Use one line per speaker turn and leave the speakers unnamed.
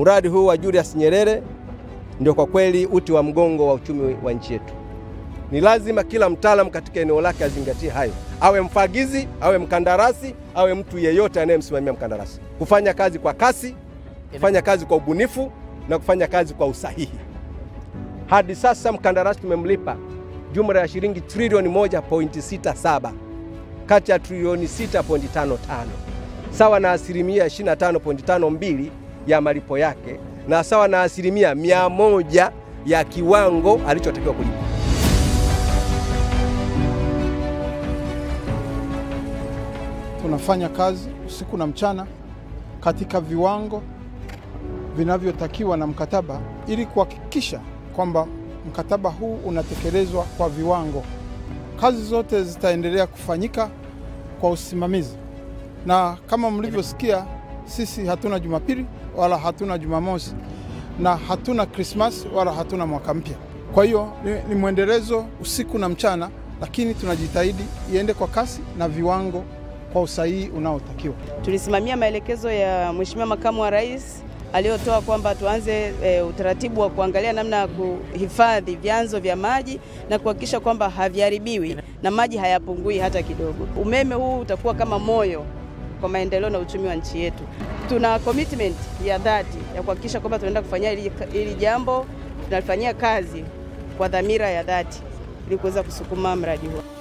Mradi huu wa Julius Nyerere ndio kwa kweli uti wa mgongo wa uchumi wa nchi yetu. Ni lazima kila mtaalamu katika eneo lake azingatie hayo, awe mfagizi, awe mkandarasi, awe mtu yeyote anayemsimamia mkandarasi, kufanya kazi kwa kasi, kufanya kazi kwa ubunifu na kufanya kazi kwa usahihi. Hadi sasa mkandarasi tumemlipa jumla ya shilingi trilioni 1.67 kati ya trilioni 6.55 sawa na asilimia 25.52 ya malipo yake na sawa na asilimia mia moja ya kiwango alichotakiwa kulipa.
Tunafanya kazi usiku na mchana katika viwango vinavyotakiwa na mkataba ili kuhakikisha kwamba mkataba huu unatekelezwa kwa viwango. Kazi zote zitaendelea kufanyika kwa usimamizi, na kama mlivyosikia, sisi hatuna Jumapili wala hatuna Jumamosi na hatuna Krismasi wala hatuna mwaka mpya. Kwa hiyo ni, ni mwendelezo usiku na mchana, lakini tunajitahidi iende kwa kasi na viwango kwa usahihi unaotakiwa.
Tulisimamia maelekezo ya Mheshimiwa Makamu wa Rais aliyotoa kwamba tuanze e, utaratibu wa kuangalia namna ya kuhifadhi vyanzo vya maji na kuhakikisha kwamba haviharibiwi na maji hayapungui hata kidogo. Umeme huu utakuwa kama moyo kwa maendeleo na uchumi wa nchi yetu. Tuna commitment ya dhati ya kuhakikisha kwamba tunaenda kufanyia hili, hili jambo tunalifanyia kazi kwa dhamira ya dhati ili kuweza kusukuma mradi huo.